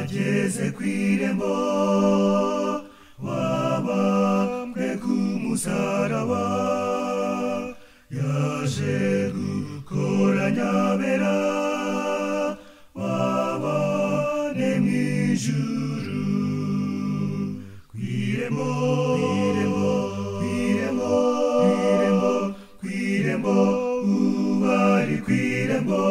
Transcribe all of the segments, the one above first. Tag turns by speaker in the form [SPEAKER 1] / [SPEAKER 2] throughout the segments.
[SPEAKER 1] ugeze ku irembo wabambwe ku musaraba yaje gukoranya bera wabane mu ijuru ku irembo ku irembo ku irembo ku irembo ku irembo ubari ku irembo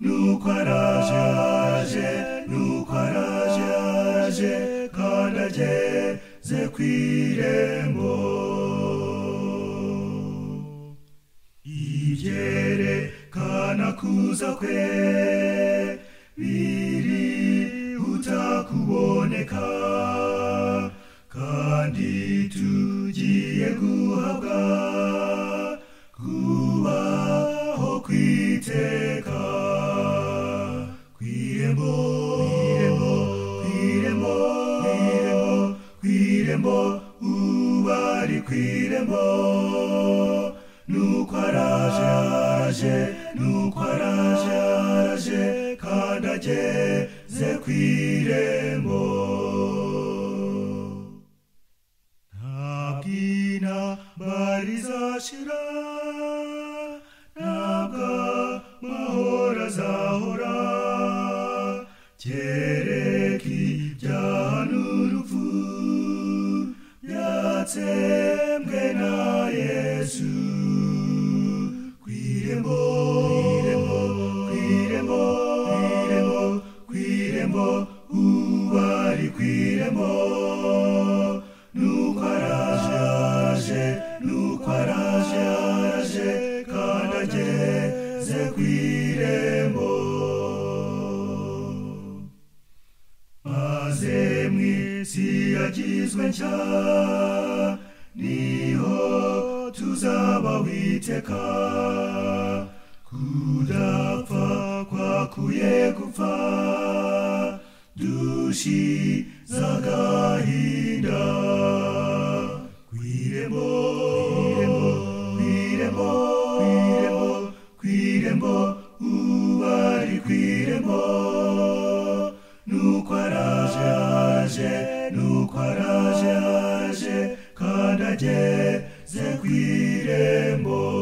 [SPEAKER 1] nuko araje araje nuko araje araje kandi ageze ku irembo ibyerekana kuza kwe biri utakuboneka kandi tugiye guhabwa kubaho kwiteka kwirembo kwirembo kwirembo kwirembo kwirembo ubari kwirembo nuko araje araje nuko araje araje kandi ageze kwirembo ntabwina barizashira ntabwo amahoro azahora kereka ibyaha n'urupfu byatsembwe na yesu ku irembo ku irembo ku irembo ku irembo ubari ku irembo nuko araje araje nuko araje araje kandi ageze ku irembo maze mu isi yagizwe nshya niho tuzaba witeka kudapfa kwakuye gupfa dushize agahinda ku irembo ku irembo ku irembo ku irembo ubari ku irembo nuko araje araje nuko araje araje kandi ageze ku irembo